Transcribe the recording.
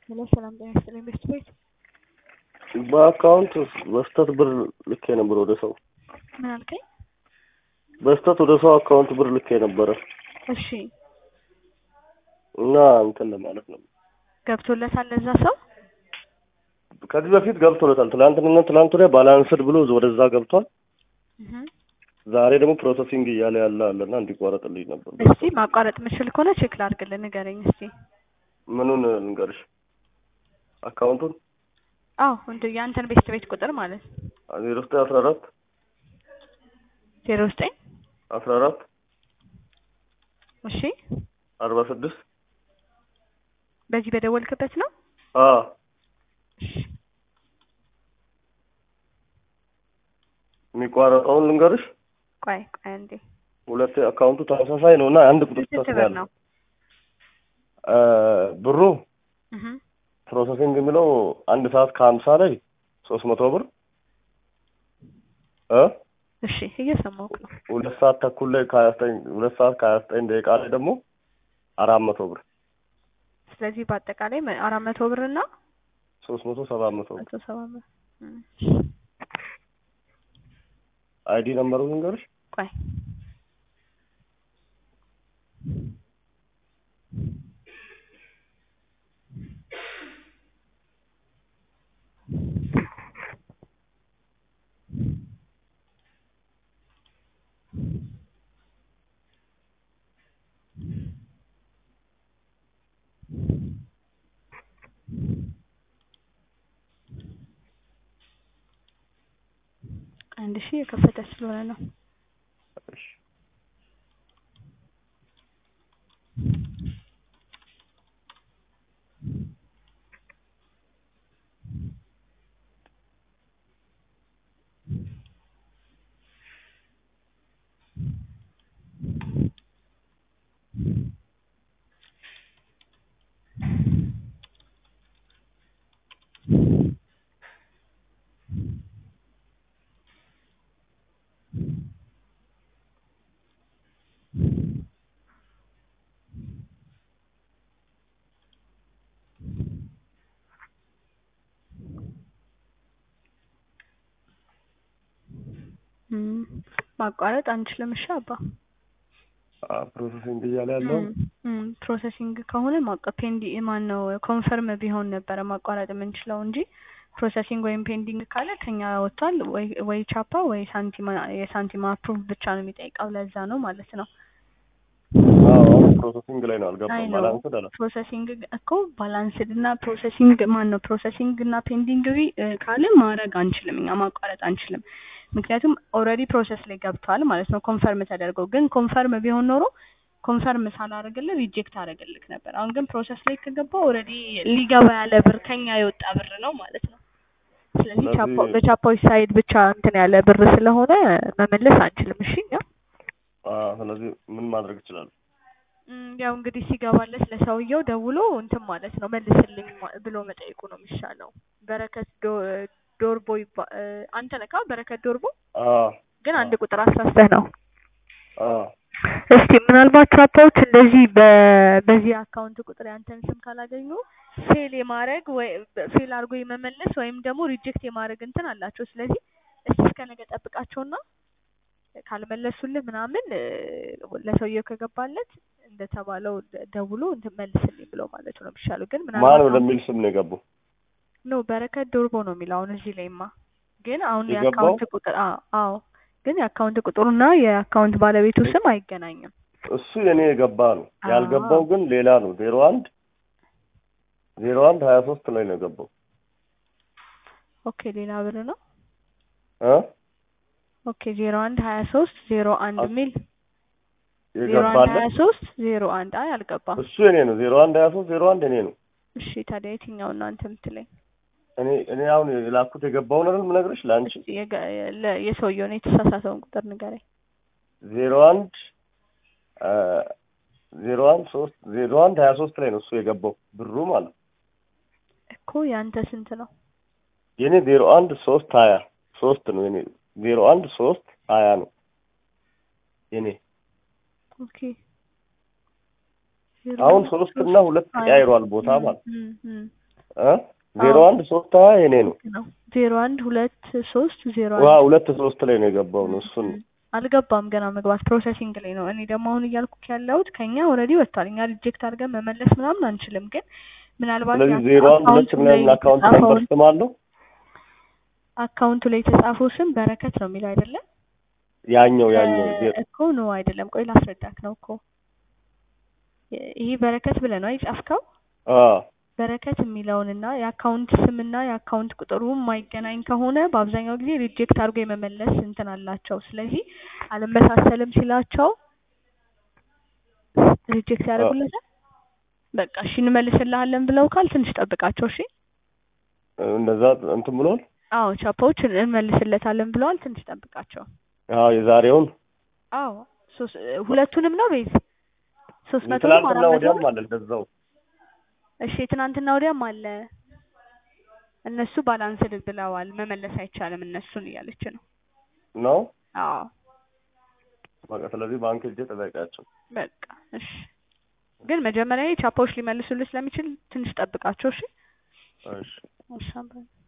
ሄሎ ሰላም ጤና ይስጥልኝ ቤስት ቤት በአካውንት በስተት ብር ልኬ ነበር ወደ ሰው ምን አልከኝ? በስተት ወደ ሰው አካውንት ብር ልኬ ነበረ እሺ እና እንትን ለማለት ነው። ገብቶለታል ለዛ ሰው ከዚህ በፊት ገብቶለታል። ትላንትና ትላንት ወዲያ ባላንስድ ብሎ ወደዛ ገብቷል። እህ ዛሬ ደግሞ ፕሮሰሲንግ እያለ ያለ አለና እንዲቋረጥልኝ ነበር። እስቲ ማቋረጥ ምችል ከሆነ ቼክ ላድርግልህ፣ ንገረኝ እስቲ። ምኑን ልንገርሽ? አካውንቱን አዎ እንደ የአንተን ቤስት ቤት ቁጥር ማለት ዜሮ ዘጠኝ አስራ አራት ዜሮ ዘጠኝ አስራ አራት እሺ አርባ ስድስት በዚህ በደወልክበት ነው? አ እሺ የሚቋረጠውን ልንገርሽ። ቆይ ቆይ አንዴ ሁለት አካውንቱ ተመሳሳይ ነው እና አንድ ቁጥር ስንት ብር ተስያለ ነው? ብሩ እህ ፕሮሰሲንግ የሚለው አንድ ሰዓት ከሀምሳ ላይ ሶስት መቶ ብር እ እሺ እየሰማሁህ ነው። ሁለት ሰዓት ተኩል ላይ ከሀያ ዘጠኝ ሁለት ሰዓት ከሀያ ዘጠኝ ደቂቃ ላይ ደግሞ አራት መቶ ብር ስለዚህ በአጠቃላይ መ- አራት መቶ ብር እና ሶስት መቶ ሰባት መቶ ብር መቶ ሰባ ብር እም፣ አይዲ ነምበሩ ልንገርሽ ቆይ አንድ ሺህ የከፈተ ስለሆነ ነው። እሺ እም፣ ማቋረጥ አንችልም። እሺ አባ አ ፕሮሰሲንግ እያለ ያለው እም፣ እም፣ ፕሮሰሲንግ ከሆነ ማቋ ፔንዲ ማን ነው ኮንፈርም ቢሆን ነበረ ማቋረጥ የምንችለው እንጂ ፕሮሰሲንግ ወይም ፔንዲንግ ካለ ከኛ ወጥቷል። ወይ ወይ ቻፓ ወይ ሳንቲም የሳንቲም አፕሩቭ ብቻ ነው የሚጠይቀው። ለዛ ነው ማለት ነው። አዎ ፕሮሰሲንግ ላይ ነው አይ አልገባም። ነው ባላንስ አለ ፕሮሰሲንግ እኮ ባላንስድ እና ፕሮሰሲንግ ማን ነው ፕሮሰሲንግ እና ፔንዲንግ ቢ እ ካለ ማድረግ አንችልም፣ እኛ ማቋረጥ አንችልም። ምክንያቱም ኦልሬዲ ፕሮሰስ ላይ ገብቷል ማለት ነው ኮንፈርም ተደርጎ። ግን ኮንፈርም ቢሆን ኖሮ ኮንፈርም ሳላደርግልህ ሪጀክት አደረግልክ ነበር። አሁን ግን ፕሮሰስ ላይ ከገባ ኦልሬዲ ሊገባ ያለ ብር ከኛ የወጣ ብር ነው ማለት ነው። ስለዚህ ስለዚህ- ቻፖ በቻፖች ሳይድ ብቻ እንትን ያለ ብር ስለሆነ መመለስ አንችልም። እሺ እኛ አ ስለዚህ ምን ማድረግ ይችላል? እም፣ ያው እንግዲህ ሲገባለት ለሰውየው ደውሎ እንትን ማለት ነው መልስልኝ ማ- ብሎ መጠየቁ ነው የሚሻለው። በረከት ዶ- ዶርቦ ይባ- እ፣ አንተ ነካ በረከት ዶርቦ አ ግን አንድ ቁጥር አሳስተህ ነው። አ እስቲ ምናልባት ቻፓዎች እንደዚህ በ- በዚህ አካውንት ቁጥር ያንተን ስም ካላገኙ ፌል የማድረግ ወይ ፌል አድርጎ የመመለስ ወይም ደግሞ ሪጀክት የማድረግ እንትን አላቸው። ስለዚህ እስቲ እስከ ነገ ጠብቃቸውና ካልመለሱልህ ምናምን እ፣ ለሰውየው ከገባለት እንደተባለው ደ- ደውሎ እንትን መልስልኝ ብሎ ማለት ነው የሚሻለው። ግን ማን ምናልባት አሁን- ወደሚል ስም ነው የገቡ? ኖ በረከት ዶርቦ ነው የሚለው አሁን እዚህ ላይማ። ግን አሁን የገባው? የአካውንት ቁጥር አዎ አዎ፣ ግን የአካውንት ቁጥሩና የአካውንት ባለቤቱ ስም አይገናኝም። እሱ የኔ የገባ ነው። አዎ። ያልገባው ግን ሌላ ነው። ዜሮ አንድ ዜሮ አንድ ሀያ ሶስት ላይ ነው የገባው ኦኬ ሌላ ብር ነው። እ ኦኬ ዜሮ አንድ ሀያ ሶስት ዜሮ አንድ አስ- ሚል ዜሮ አንድ ሀያ የገባለት ሶስት ዜሮ አንድ አይ አልገባም። እሱ የኔ ነው። ዜሮ አንድ ሀያ ሶስት ዜሮ አንድ የኔ ነው። እሺ ታዲያ የትኛው እናንተ የምትለኝ? እኔ እኔ አሁን የላኩት የገባውን አይደል የምነግርሽ ለአንቺ እስኪ የገ- ለ- የሰውየውን የተሳሳተውን ቁጥር ንገረኝ። ዜሮ አንድ አ ዜሮ አንድ ሶስት ዜሮ አንድ ሀያ ሶስት ላይ ነው እሱ የገባው ብሩ ማለት ነው። እኮ ያንተ ስንት ነው? የኔ ዜሮ አንድ ሶስት ሀያ ሶስት ነው የኔ ዜሮ አንድ ሶስት ሀያ ነው የኔ ኦኬ ዜሮ አሁን አንድ ሶስት ሶስት እና ሁለት ሀያ ቀያይሯል ቦታ እም፣ ማለት እም፣ እም። እ ዜሮ አንድ ሶስት ሀያ የኔ ነው። ነው ዜሮ አንድ ሁለት ሶስት ዜሮ ዋ አንድ ሁለት ሶስት ላይ ነው የገባው ነው እሱን አልገባም ገና መግባት ፕሮሰሲንግ ላይ ነው። እኔ ደግሞ አሁን እያልኩ ያለሁት ከኛ ኦልሬዲ ወጥቷል። እኛ ሪጀክት አድርገን መመለስ ምናምን አንችልም። ግን ምናልባት ስለዚህ ያ ዜሮ አንድ ሁለት አካውንቱ ምናምን ላይ አካውንት ነምበር የተጻፈውን ስም አለው አካውንቱ ላይ የተጻፈው ስም በረከት ነው የሚለው አይደለም ያኛው ያኛው ዜ- እኮ ነው አይደለም። ቆይ ላስረዳክ ነው እኮ ይሄ በረከት ብለህ ነው የጻፍከው። አ በረከት የሚለውንና የአካውንት ስምና የአካውንት ቁጥሩ የማይገናኝ ከሆነ በአብዛኛው ጊዜ ሪጀክት አድርጎ የመመለስ እንትን አላቸው። ስለዚህ አልመሳሰልም ሲላቸው ሪጀክት ያደርጉለታል። በቃ እሺ እንመልስልሃለን ብለው ካል ትንሽ ጠብቃቸው። እሺ እንደዛ እንትን ብሏል። አዎ ቻፓዎች እንመልስለታለን ብለዋል። ትንሽ ጠብቃቸው። አዎ የዛሬውን አዎ ሶስት ሁለቱንም ነው ቤዝ ሶስት መቶ ትናንትና አራት ወዲያም መቶ አለ እንደዛው እሺ ትናንትና ወዲያም አለ። እነሱ ባላንስድ ብለዋል። መመለስ አይቻልም እነሱን እያለች ነው። ነው አዎ በቃ ስለዚህ ባንክ ሄጄ ጠበቃቸው። በቃ እሺ። ግን መጀመሪያ ቻፓዎች ሊመልሱልህ ስለሚችል ትንሽ ጠብቃቸው። እሺ እሺ እሺ አብረን